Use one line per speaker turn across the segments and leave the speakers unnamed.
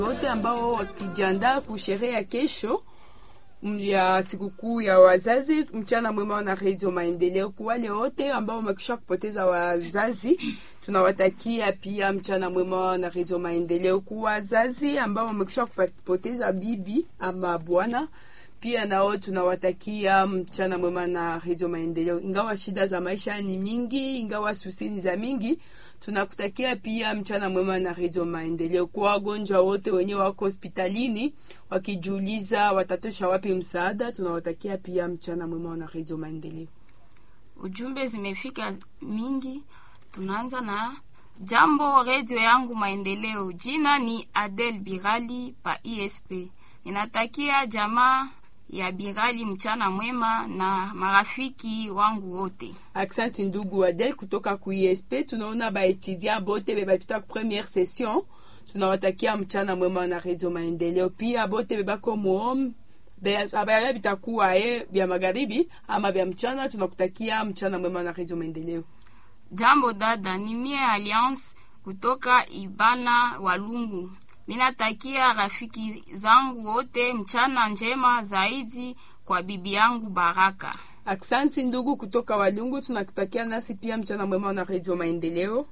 wote ambao wakijiandaa kusherehe ya kesho ya sikukuu ya wazazi. Mchana mwema na Radio Maendeleo. Kwa wale wote ambao wamekisha kupoteza wazazi, tunawatakia pia mchana mwema na Radio Maendeleo. Kwa wazazi ambao wamekisha kupoteza bibi ama bwana pia nao tunawatakia mchana mwema na Radio Maendeleo. Ingawa shida za maisha ni mingi, ingawa susini za mingi, tunakutakia pia mchana mwema na Radio Maendeleo. Kwa wagonjwa wote wenye wako hospitalini wakijiuliza watatosha wapi msaada, tunawatakia pia mchana mwema na Radio Maendeleo.
Ujumbe zimefika mingi, tunaanza na jambo redio yangu Maendeleo. Jina ni Adel Birali pa ISP. Ninatakia jamaa ya Birali mchana mwema na marafiki wangu wote.
Aksanti ndugu Adel kutoka ku ISP. Tunaona baetudia bote bebapita ku premiere session, tunawatakia mchana mwema na Radio Maendeleo. Pia bote bebako muom habari bitakuwa ye vya magharibi ama vya mchana, tunakutakia mchana mwema na Radio Maendeleo.
Jambo dada, ni mie Alliance kutoka Ibana Walungu. Minatakia rafiki zangu wote mchana njema zaidi kwa bibi yangu Baraka.
Aksanti ndugu kutoka Walungu, tunakutakia nasi pia mchana mwema na Radio Maendeleo.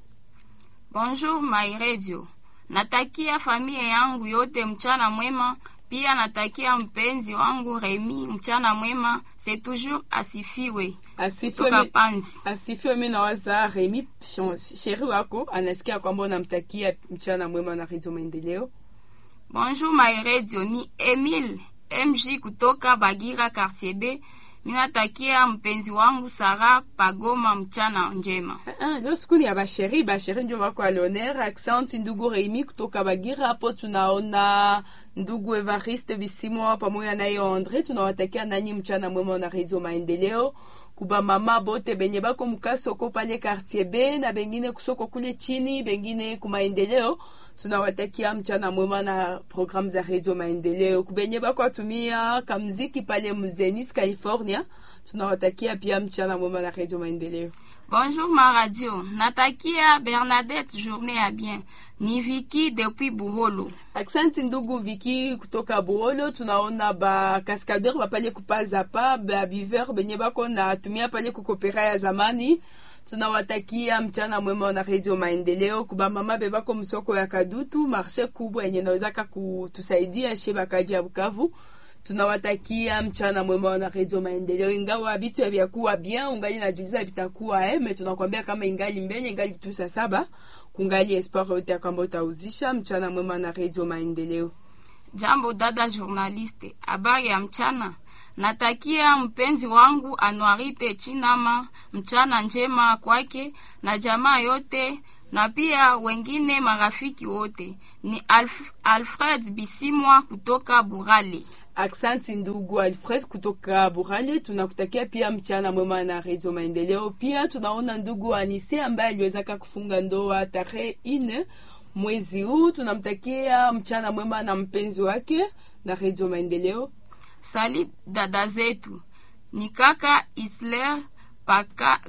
Bonjour my radio, natakia familia yangu yote mchana mwema. Pia natakia mpenzi wangu Remi mchana mwema. C'est toujours asifiwe
Asifiwe
toka
mi-
Panzi.
asifiwe. Mi nawaza Remi sheri wako anasikia kwamba unamtakia mchana mwema na Radio Maendeleo.
Bonjour my radio, ni Emile MJ kutoka Bagira Quartier B. Minatakia mpenzi wangu Sara Pagoma mchana njema.
Ah, leo siku ni ya basheri, basheri ndio wako alioner. Aksanti ndugu Remi kutoka Bagira. Hapo tunaona ndugu Evariste Bisimwa pamoja naye Andre, tunawatakia nanyi mchana mwema na Radio Maendeleo. Kuba mama bote benye bako mukasoko pale quartier B na bengine kusoko kule chini, bengine kumaendeleo, tunawatakia mchana mwema na programu za Radio Maendeleo. Kubenye bako atumia kamziki pale Muzenis California, tunawatakia pia mchana mwema na Radio Maendeleo.
Bonjour ma radio, natakia Bernadette journée à bien. Ni Vicky depuis Buholo.
Aksanti ndugu Viki kutoka Buholo, tunaona ba kaskadeur bapale kupaza pa ba biver benye bako na tumia pale kukopera ya zamani. Tunawatakia mchana mwema na Radio Maendeleo. Kuba mama bebako msoko ya Kadutu, marshe kubwa yenye nawezaka kutusaidia she bakaji ya Bukavu. Tunawatakia mchana mwema na Radio Maendeleo. Ingawa vitu havyakuwa bien, ungali najuliza vitakuwa eh, me tunakwambia kama ingali mbele, ingali tu saa saba, kungali espoir yote ya kwamba utauzisha. Mchana mwema na Radio Maendeleo.
Jambo dada journaliste, habari ya mchana. Natakia mpenzi wangu Anuarite Chinama mchana njema kwake na jamaa yote na pia wengine marafiki wote. Ni Alf, Alfred Bisimwa kutoka Burale.
Aksanti ndugu Alfred kutoka Burale, tunakutakia pia mchana mwema na Radio Maendeleo. Pia tunaona ndugu Anise ambaye aliwezaka kufunga ndoa tarehe ine mwezi huu, tunamtakia mchana mwema na mpenzi wake na Radio Maendeleo.
Sali dada zetu ni kaka Isler paka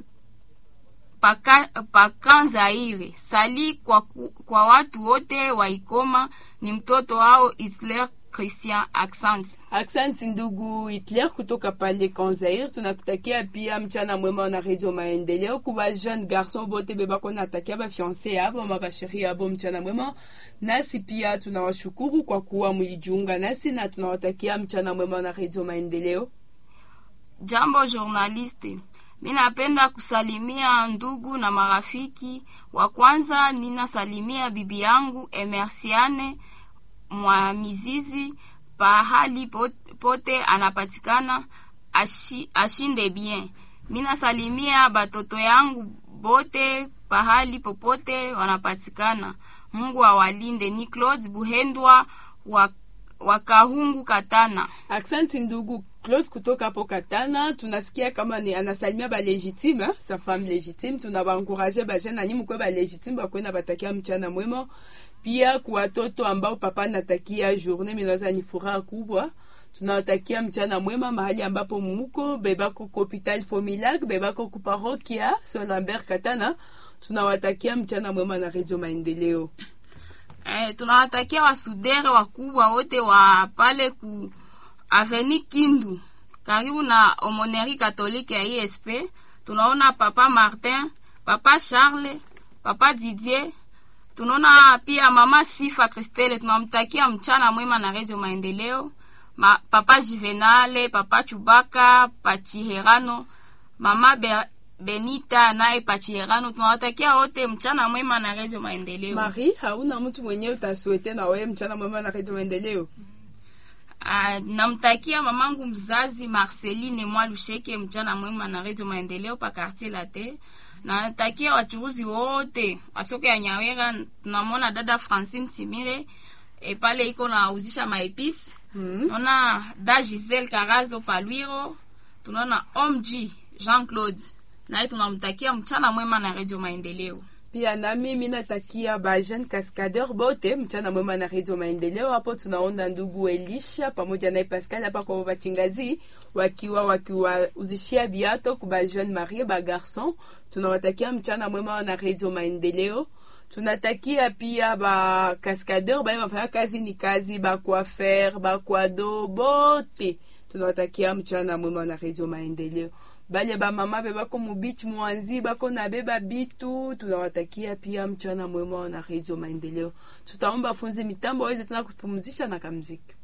paka pakanzaire sali kwa, ku- kwa watu wote wa Ikoma ni mtoto wao Isler Christian accent
Aksanti ndugu Hitler kutoka pale Kanzair, tunakutakia pia mchana mwema na Radio Maendeleo. Kuba jeune garçon bote bebako natakia ba fiancé yabo ama basheri yabo mchana mwema. Nasi pia tunawashukuru kwa kuwa mlijiunga nasi na tunawatakia mchana mwema na Radio Maendeleo.
Jambo journaliste, mi napenda kusalimia ndugu na marafiki. Wa kwanza ninasalimia bibi yangu Emersiane mwa mizizi pahali pot- pote anapatikana ashi, ashinde bien. Mi nasalimia batoto yangu bote pahali popote wanapatikana. Mungu awalinde. Ni Claude Buhendwa wa, wa Kahungu Katana.
Aksanti ndugu Claude kutoka hapo Katana, tunasikia kama ni anasalimia ba legitime eh, sa femme legitime. Tunawaencourage ba jeune nanyi mkwe ba legitime bakwenda batakia mchana mwema. Pia kwa watoto ambao papa natakia journée minaza ni furaha kubwa. Tunawatakia mchana mwema mahali ambapo muko bebako ku hopital Fomilag, bebako ku parokia Saint Lambert Katana. Tunawatakia mchana mwema na Radio Maendeleo.
Eh, tunawatakia wasudere wakubwa wote wa pale ku Aveni Kindu karibu na Homoneri Katolike ya ISP. Tunaona papa Martin, papa Charles, papa Didier. Tunaona pia mama Sifa Christelle, tunamtakia mchana mwema na Radio Maendeleo. Ma, papa Juvenale, papa Chubaka, Pachiherano, mama Be Benita naye Pachiherano. Tunawatakia wote mchana mwema na Radio Maendeleo.
Marie, hauna mtu mwenyewe utasuete na wewe mchana mwema na Radio Maendeleo?
Ah, namtakia mamangu mzazi Marceline Mwalusheke mchana mwema na Radio Maendeleo pa quartier Late. Natakia wachuruzi wote wasoko ya Nyawera. Tunamwona dada Francine Simire e pale iko nauzisha maepisi.
Mm.
Tunaona da Giselle Karazo Palwiro. Tunaona Omg Jean Claude naye tunamtakia mchana mwema na Radio Maendeleo.
Pia na mimi natakia ba jeune cascadeur bote mchana mwema na Radio Maendeleo. Hapo tunaona ndugu Elisha pamoja na Pascal hapa kwa wachingazi wakiwa wakiwauzishia viato kwa ba jeune marie ba garçon. Tunawatakia mchana mwema na Radio Maendeleo. Tunatakia pia ba cascadeur ba wafanya kazi ni kazi ba coiffeur ba kwado bote. Tunawatakia mchana mwema na Radio Maendeleo bale bamama be bako mubichi mwanzi bako na beba bitu tunawatakia pia mchana mwema na Radio Maendeleo. Tutaomba funzi mitambo waweze tena kupumzisha na kamziki.